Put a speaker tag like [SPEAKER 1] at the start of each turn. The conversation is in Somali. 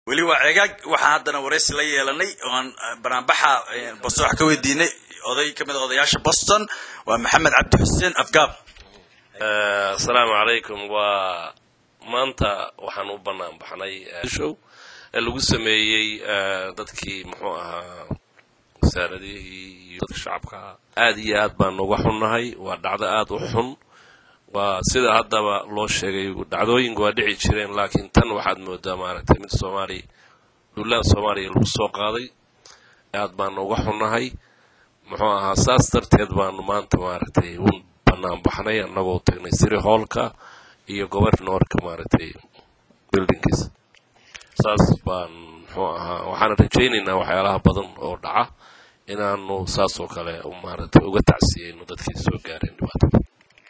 [SPEAKER 1] weli waa cegaag waxaan haddana waraysi la yeelanay oo aan banaanbaxa boston wax ka weydiinay oday ka mid a odayaasha boston waa maxamed cabdi xuseen afgaab
[SPEAKER 2] asalaamu calaykum waa maanta waxaan u bannaan baxnay show ee lagu sameeyey dadkii muxuu ahaa wasaaradihii iyo dadka shacabka aad iyo aad baan uga xunnahay waa dhacdo aad u xun waa sida haddaba loo sheegay dhacdooyinku waa dhici jireen laakiin tan waxaad moodaa maaragtay mid soomaaliya duulaan soomaaliya lagu soo qaaday aad baanu uga xunnahay muxuu ahaa saas darteed baanu maanta maaragtay un bannaan baxnay annagoo tagnay siri hoolka iyo governorka maaragtay buildingkiisa saas baan muxuu ahaa waxaan rajaynaynaa waxyaalaha badan oo dhaca inaanu saas oo kale maaragtay uga tacsiyeyno dadkii soo gaareen dhibaatada